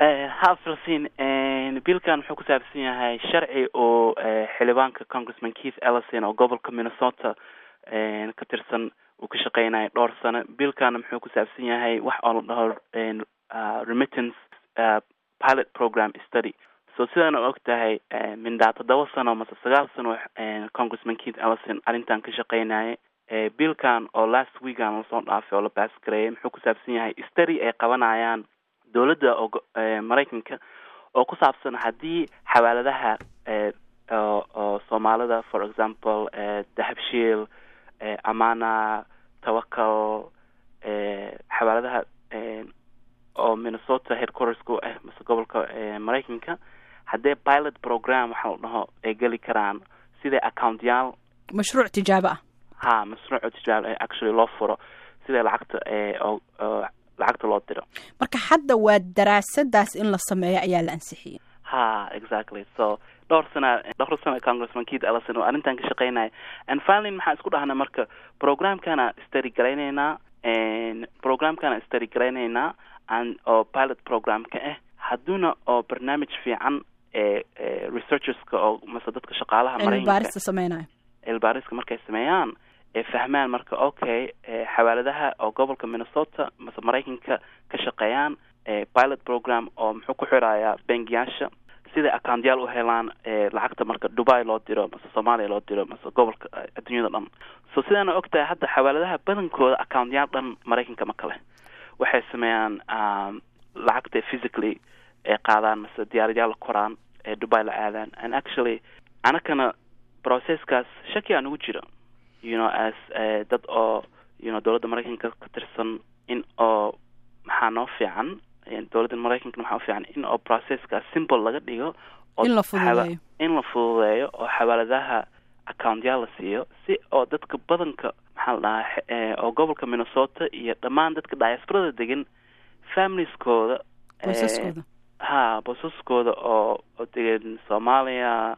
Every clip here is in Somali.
ha filsin biilkan wuxuu ku saabsan yahay sharci oo xildhibaanka congressman keith ellison oo gobolka minnesota ka tirsan uu ka shaqeynaya dhowr sano biilkana muxuu ku saabsan yahay wax oo la dhaho remittance pilot program study so sidaan og tahay mindhaa toddoba sano mase sagaal sano congressman keith ellison arrintan ka shaqeynaya biilkan oo last weekan lasoo dhaafay oo la baasgareeyay muxuu ku saabsan yahay study ay qabanayaan dowladda oo maraykanka oo ku saabsan haddii xawaaladaha oo soomaalida for example dahabshiil amana tawakal xawaaladaha oo minnesota headquartersku ah mase gobolka maraykanka haddee pilot program waxa la dhaho ay geli karaan sida accountyaal mashruuc tijaabo ah ha mashruuc tijaabo ah actually loo furo sida lacagta oo lacagta loo diro marka hadda waa daraasadaas in la sameeyo ayaa la ansixiyey ha exactly so dhowr sana dhowr sana congressman keith ellison oo arrintan ka shaqeynaya and finally maxaa isku dhahnay marka programkana study garayneynaa programkana study garayneynaa and oo pilot programka ah hadduuna oo barnaamij fiican ee researcherska oo mase dadka shaqaalaha cilmibaarista sameynayo cilmibaariska markay sameeyaan ee fahmaan marka okay xawaaladaha oo gobolka minnesota mase maraykanka ka shaqeeyaan pilot program oo muxuu ku xirayaa bangiyaasha siday accountyaal u helaan lacagta marka dubai loo diro mase soomaaliya loo diro mase gobolka adduunyada dhan so sidaana og tahay hadda xawaaladaha badankooda accountyaal dhan maraykanka ma kale waxay sameeyaan lacagta physically ay qaadaan mase diyaaradayaal la koraan ee dubai la aadaan and actually anakana processkaas shaki aan ugu jira you know as dad oo you know dowladda maraykanka ka tirsan in oo maxaa noo fiican dowladda maraykanka maxaa ufiican in oo processkaas simple laga dhigo in la fududeeyo in la fududeeyo oo xawaaladaha accountyaal la siiyo si oo dadka badanka maxaa la dhahaa oo gobolka minnesota iyo dhammaan dadka diasporada degan familieskooda qoysaskooda ha bosaskooda oo oo degan soomaaliya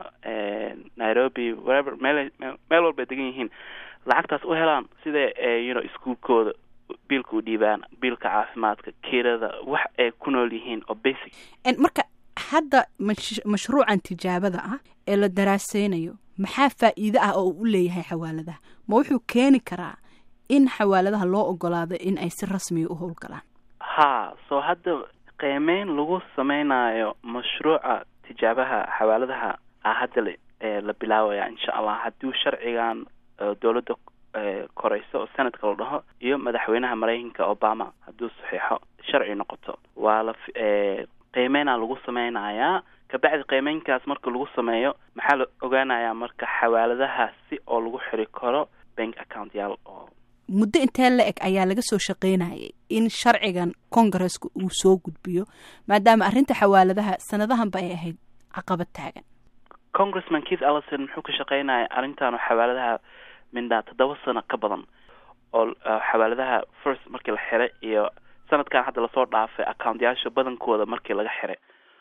nairobi wherever meel meel walba ay degan yihiin lacagtaas u helaan sida you know iskuolkooda biilka u dhiibaan biilka caafimaadka kirada wax ay ku nool yihiin oo basic marka hadda mash mashruucan tijaabada ah ee la daraaseynayo maxaa faa'iide ah oo uu u leeyahay xawaaladaha ma wuxuu keeni karaa in xawaaladaha loo ogolaado in ay si rasmiya u howlgalaan ha so hadda qiimeyn lagu sameynayo mashruuca tijaabaha xawaaladaha a hadda la bilaabaya insha allah hadduu sharcigan dowladda koreyso oo senadka la dhaho iyo madaxweynaha maraykanka obama hadduu saxiixo sharci noqoto waa la qiimeynaa lagu sameynayaa kabacdi qiimeynkaas marka lagu sameeyo maxaa la ogaanayaa marka xawaaladaha si oo lagu xiri karo bank accountyaal oo muddo intee la eg ayaa laga soo shaqeynayay in sharcigan congaresska uu soo gudbiyo maadaama arrinta xawaaladaha sanadahanba ay ahayd caqabad taagan congressman keith ellison muxuu ka shaqeynaya arrintan oo xawaaladaha mindhaa toddoba sano ka badan oo xawaaladaha first markii la xiray iyo sanadkan hadda lasoo dhaafay accountyaasha badankooda markii laga xiray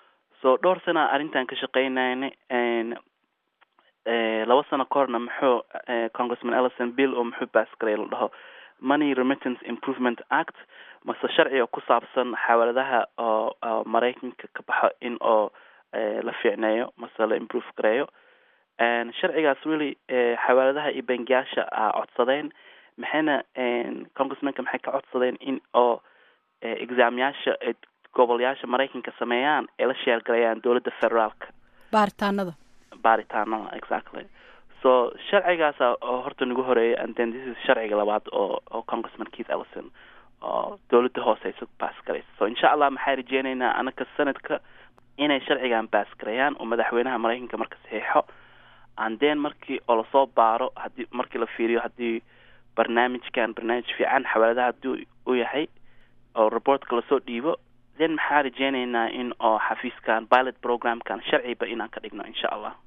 so dhowr sana arrintan ka shaqeynayna laba sano ka horna muxuu congressman ellison bill oo muxuu baasgaray la dhaho money remittance improvement act mase sharci oo ku saabsan xawaaladaha oo maraykanka ka baxo in oo la fiicneeyo mase la improve gareeyo sharcigaas weli xawaaladaha iyo bangiyaasha a codsadeen maxayna congressmanka maxay ka codsadeen in oo exaamyaasha gobolyaasha maraykanka sameeyaan ay la sheergalayaan dowladda federaalka baaritaanada baaritaanada exactly so sharcigaasa oo horta nagu horeeyay and then this is sharciga labaad oo oo congressman keith ellison oo dowladda hooseysa baas garaysa so insha allah maxaa rajeyneynaa anaka sanadka inay sharcigan baas gareeyaan oo madaxweynaha maraykanka marka saxiixo and then markii oo lasoo baaro hadii markii la fiiriyo haddii barnaamijkan barnaamij fiican xawaaladaha hadduu u yahay oo reportka lasoo dhiibo then maxaa rajeyneynaa in oo xafiiskan pilot programkan sharciba inaan ka dhigno insha allah